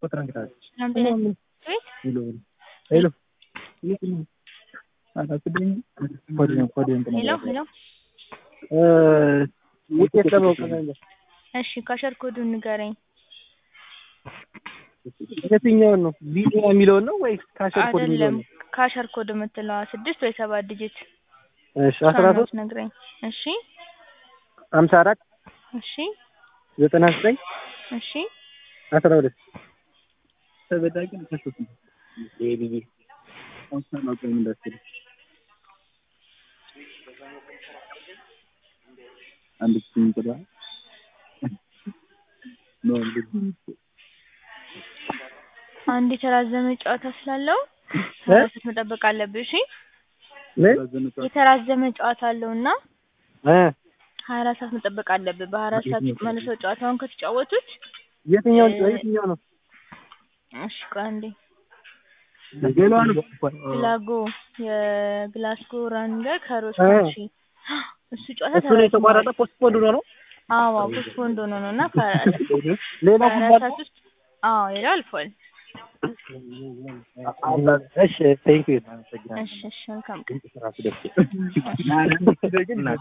ሄሎ ሄሎ ውጤት ለማወቅ ነበር። እሺ ካሸር ኮዱን ንገረኝ። የትኛውን ነው? ቪዲዮ የሚለውን ነው ወይስ ካሸር ኮድ የሚለውን አይደለም ነው? ካሸር ኮድ የምትለዋ ስድስት ወይ ሰባት ዲጂት እሺ አስራ ሶስት ነግረኝ። እሺ ሀምሳ አራት እሺ ዘጠና ዘጠኝ እሺ አስራ ሁለት አንድ የተራዘመ ጨዋታ ስላለው ሀያ አራት ሰዓት መጠበቅ አለብህ። እሺ ምን የተራዘመ ጨዋታ አለው እና እ ሀያ አራት ሰዓት መጠበቅ አለብህ። በሀያ አራት ሰዓት ውስጥ መልሰው ጨዋታውን ከተጫወቱት የትኛውን እ- የትኛው ነው? እሺ ቆይ አንዴ ሌላውን ግላጎ የግላስጎ ራንገር ከሮስ እ። ካንትሪ እሱ ጨዋታ እሱ ነው የተቋረጠ ፖስት ፖንድ ሆኖ ነው። አዎ ፖስትፖንድ ሆኖ ነው እና ሌላው በሀያ ጉዳይ አራት ሰዓት ውስጥ አዎ ሌላው አልፏል። እሺ ቴንክ ዩ እሺ እሺ መልካም ቀን። ራሱ ደስ